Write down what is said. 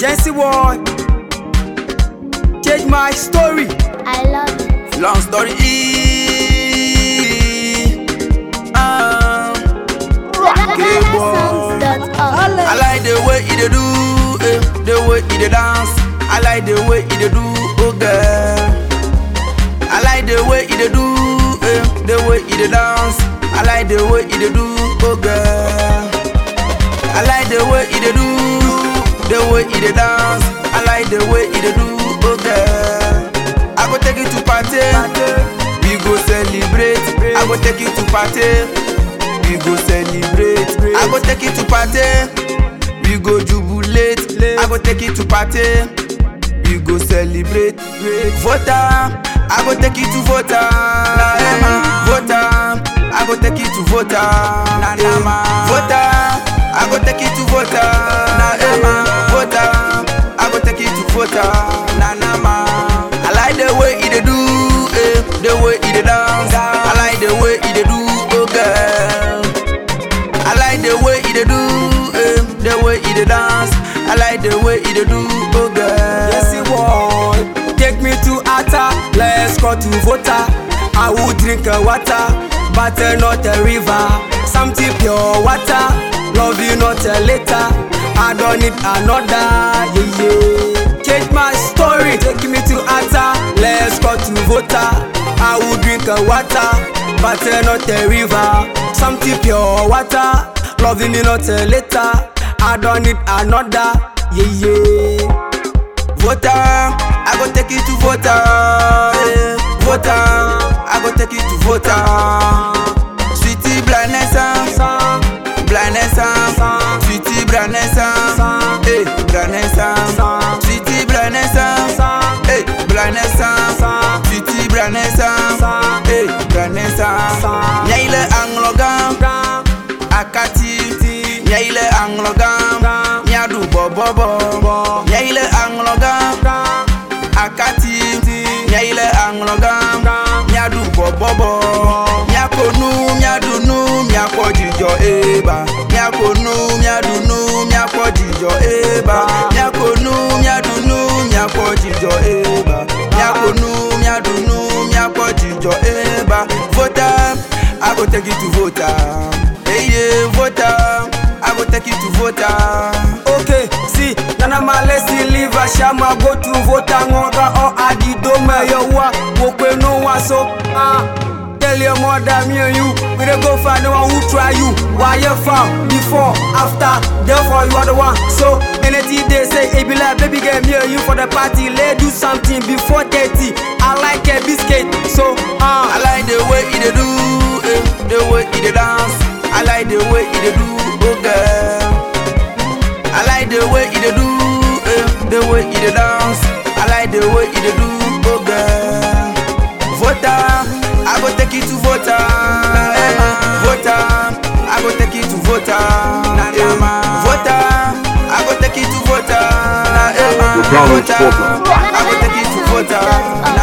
Jency boy, change my story. I love it. Long story E. Um, GhanaSongs.org. I like the way he dey do, eh, the way he dey dance. I like the way he dey do, oh girl. I like the way he dey do, eh, the way he dey dance. I like the way he dey do, oh girl. I like the way he dey do, the way he dey dance. I like the way he dey do, oh girl. I go take you to party, we go celebrate. I go take you to party, we go celebrate. I go take you to party, we go jubilate. I go take you to party, we go celebrate. Voter, I go take you to voter. Voter, I go take you to voter. Voter, I go take you to voter. Voter, I go take you to voter. I like the way he dey do, eh, the way he dey dance. I like the way he dey do, oh girl. I like the way he dey do, eh, the way he dey dance. I like the way he dey do, oh girl. Jency boy, take me to Atta, let's go to Vota. I will drink a water, but uh, not a river. Something pure water, love you not a later. I don't need another, yeah, yeah. Change my story, take me to Atta, let's go to Vota. I will drink a water, but uh, not a river. Something pure water, loving me not a later. I don't need another, yeah, yeah. Voter, I go take you to voter. eh. Voter, I go take you to voter. Sweetie Blanessa, Blanessa, Sweetie Blanessa, hey Blanessa, Sweetie Blanessa, hey Blanessa, Sweetie Blanessa, hey Blanessa. Nyaile Anglogan, Akati, Nyaile Anglogan, Nyadu Bobobo, Nyaile Anglogan, Akati, Nyaile Anglogan, Nyadu Bobobo, Nyakonu, Nyadunu, Nyako Jijo Eba, Nyakonu, Nyadunu, Nyako Jijo Eba, Nyakonu, Nyadunu, Nyako Jijo Eba, Nyakonu, Nyadunu, Nyako Jijo Eba, Voter, I go take you to voter. Hey, yeah, voter, I go take you to voter. Okay, see, Nana Malesi leave a shama go to vote and order or adi dome your wa wokwe no one so ah tell your mother me and you we dey go find the one who try you why you found before after therefore you are the one so anything they say it be like baby girl me and you for the party let's do something before 30 I like a biscuit so ah I like the way he dey do, eh, the way he dey dance. I like the way he dey do, oh girl. I like the way he dey do, eh, the way he dey dance. I like the way he dey do, oh girl. Voter, I go take you to voter. eh, Voter, I go take you to voter. eh, Voter, I go take you to voter. eh, The Donald Voter, Spoken. I go take you to voter.